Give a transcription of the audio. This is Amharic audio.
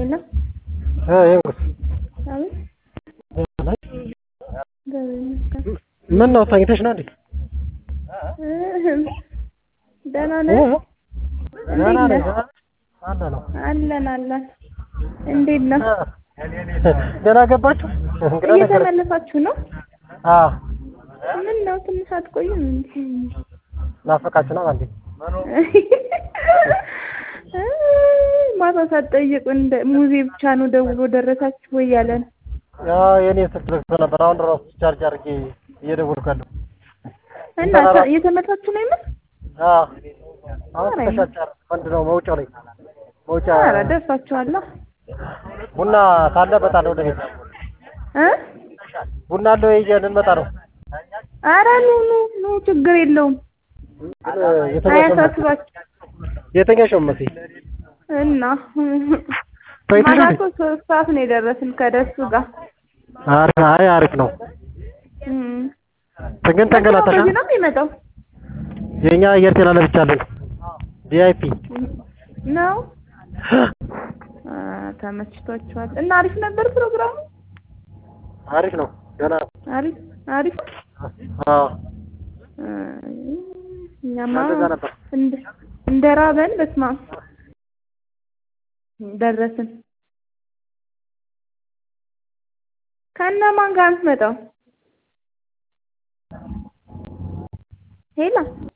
ሄሎ ይንጉስ አቤት እግዚአብሔር ይመስገን። ምን ነው ተኝተሽ ነው እንዴ? እህም ደህና ነህ? ደህና እንዴት ነኝ። ነህ? አለ ነው አለን አለን። እንዴት ነህ? ደህና ገባችሁ? እንግዳ ነገር እየተመለሳችሁ ነው? አዎ ምን ነው ትንሽ አትቆይም እንዴ? ናፈቃችሁ ነው እንዴ? ማታ ሳትጠይቁ እንደ ሙዜ ብቻ ነው ደውሎ ደረሳችሁ ወይ ያለ ነው። ያው የኔ ስልክ ዘግቶ ነበር። አሁን ራሱ ቻርጅ አድርጌ እየደወልኩ ያለው። እና እየተመታችሁ ነው የምር? አዎ አሁን ተሻጫር ምንድን ነው መውጫው ላይ መውጫ ኧረ ደርሳችኋላ ቡና ካለ እመጣለሁ ወደ ቤት። እ ቡና አለ ወይ ይዘን እንመጣ ነው። ኧረ ኑ ኑ ኑ ችግር የለውም ግን የተኛሽ ነው አያሳስባችሁ የተኛሽ ነው መሲ እና ተኝተሽ ማታ እንዴ? እኮ ሶስት ሰዓት ነው የደረስን ከደሱ ጋር አሪፍ አይ አሪፍ ነው። እም። ግን ተንገላታሽ በዚህ ነው የሚመጣው የኛ አየር ጤና ለብቻለን ቪአይፒ ነው አ፣ ተመችቷችኋል እና አሪፍ ነበር ፕሮግራሙ አሪፍ ነው። ገና አሪፍ አሪፍ አዎ እ፣ እኛማ እንደዛ ነበር። እንደ እንደ ራበን በስመ አብ ደረስን ከእነማን ጋር የምትመጣው ሄላ